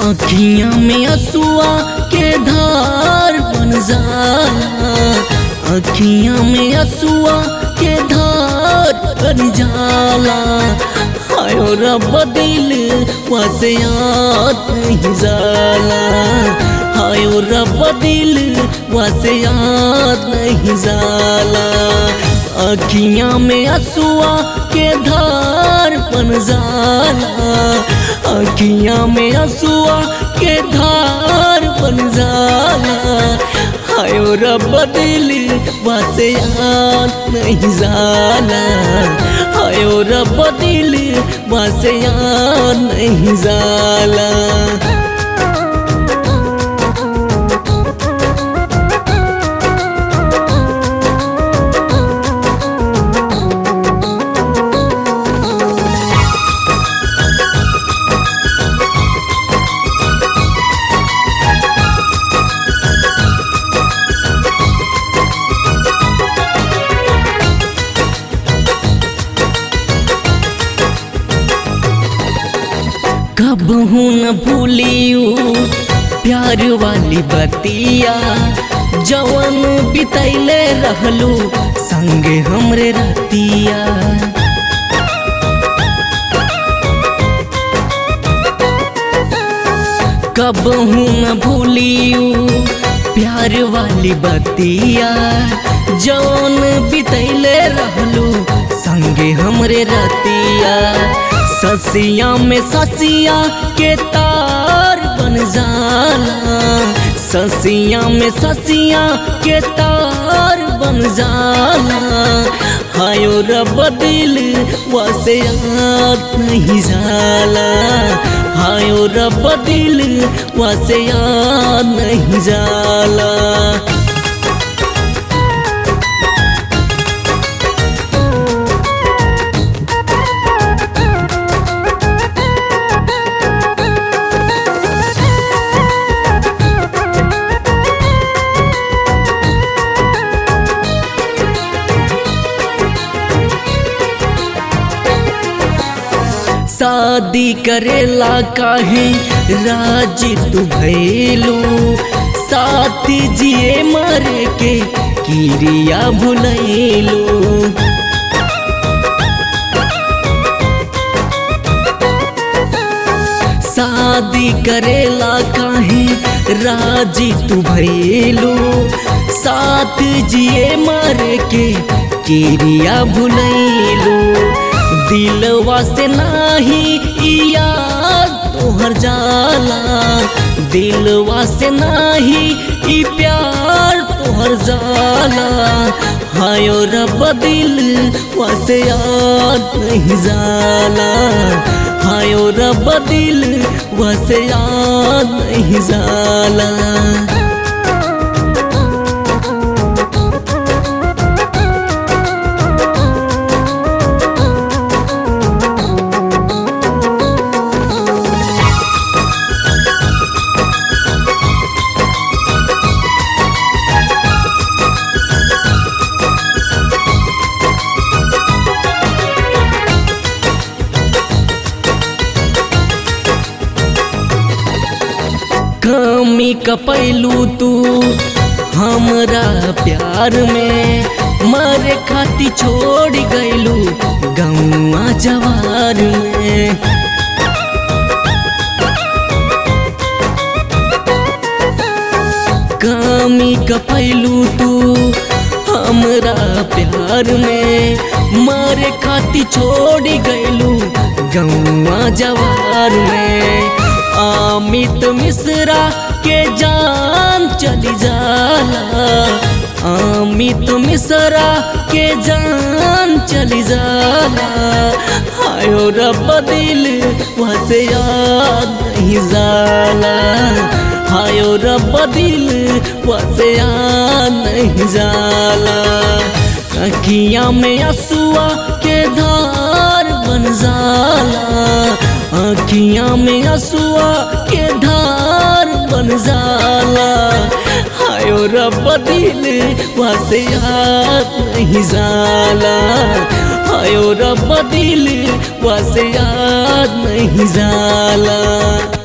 अखियां में असुआ के धार बन जाला अखियां में असुआ के धार बन जाला आयो रब दिल वसे याद नहीं जाला आयो रब दिल वसे याद नहीं जाला अखियां में असुआ के धार बन जाला अखियां में असुआ के धार बन जाला हायो रब दिल वासे याद नहीं जाला हायो रब दिल वासे याद नहीं जाला कब हूँ न भूलियू प्यार वाली बतिया जवन बितैले रहलू संगे हमरे रतिया कब हूँ न भूलियू प्यार वाली बतिया जौन बितैले रहलू संगे हमरे रतिया ससिया में ससिया के तार बन जाला ससिया में ससिया के तार बन जाला हायो रब दिल वसे याद नहीं जाला हायो रब दिल वसे याद नहीं जाला शादी करेला काहे राजी तू भैलू साथी जिए मरे के किरिया भुलैलू शादी करेला काहे राजी तू भैलू साथ जिए मरे के किरिया भुलैलू दिलवा से नाही याद तोहर जाला दिलवा से नाही ई प्यार तोहर जाला हायो रब दिल वसे याद नहीं जाला हायो रब दिल वसे याद नहीं जाला कमी कपैलू तू हमरा प्यार में मरे खाती छोड़ गैलू गौआ जवार में कमी कपैलू तू हमरा प्यार में मरे खाती छोड़ गैलू गौआ जवार में अमित मिश्रा के जान चली जाला अमित मिश्रा के जान चली जाला हायो रब दिल वसे याद नहीं जाला हायो रब दिल वसे याद नहीं जाला अखियां में असुआ के धार बन जाला अखियां में असुआ के धार बन जाला हायो रब दिल वसे याद नहीं जाला हायो रब दिल वसे याद नहीं जाला